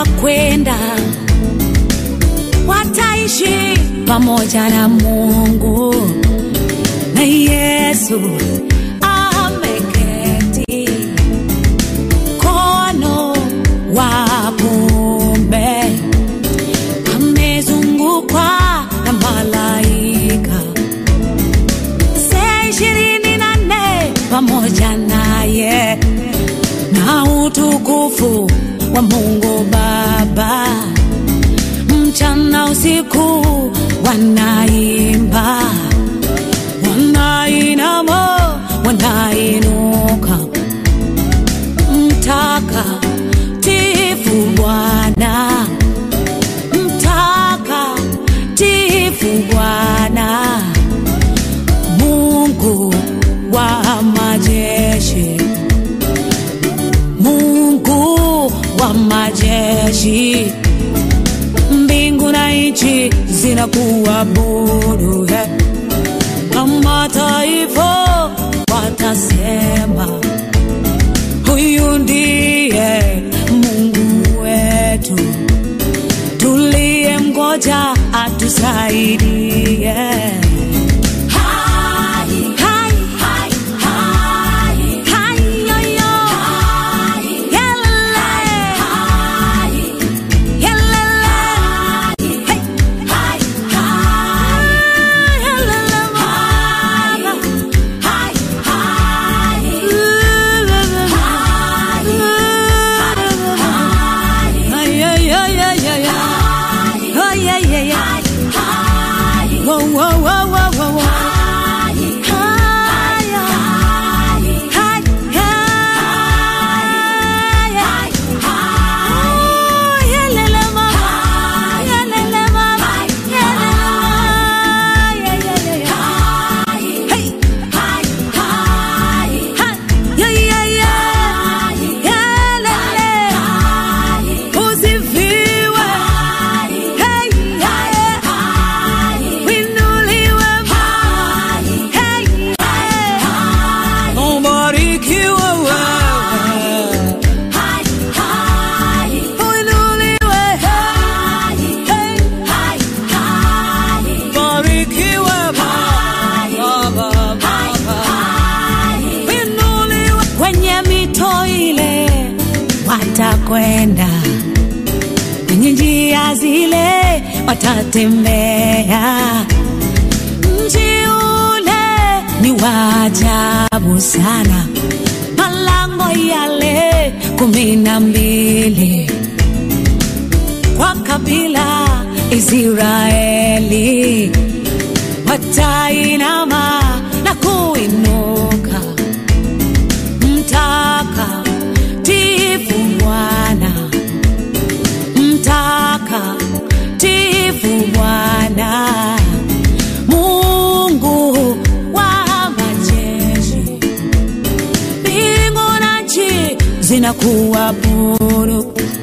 watakwenda, wataishi pamoja na Mungu na Yesu ameketi mkono wa kuume, amezungukwa na malaika saa ishirini na nne pamoja naye na utukufu wa Mungu Baba mchana usiku wanaimba, wanainama, wanainuka, mtakatifu Bwana, mtakatifu Bwana, Mungu wa majeshi, Mungu wa majeshi mbingu na nchi zinakuabudu he. na mataifa watasema huyu ndiye Mungu wetu tuliye mgoja atusaidie. Hai, hai, hai, hai, hai, yo, yo. Yele. Usifiwe. Hey, yeah. Winuliwe. Hey, yeah. Ubarikiwe wewe. Uinuliwe. Hey. Barikiwe Baba, Baba. Inuliwe. Kwenye mito ile watakwenda, kwenye njia zile watatembea. Mji ule ni wa ajabu sana, malango yale kumi na mbili kwa kabila Israeli watainama na kuinuka, mtakatifu Bwana, mtakatifu Bwana, Mungu wa majeshi, mbingu na nchi zinakuabudu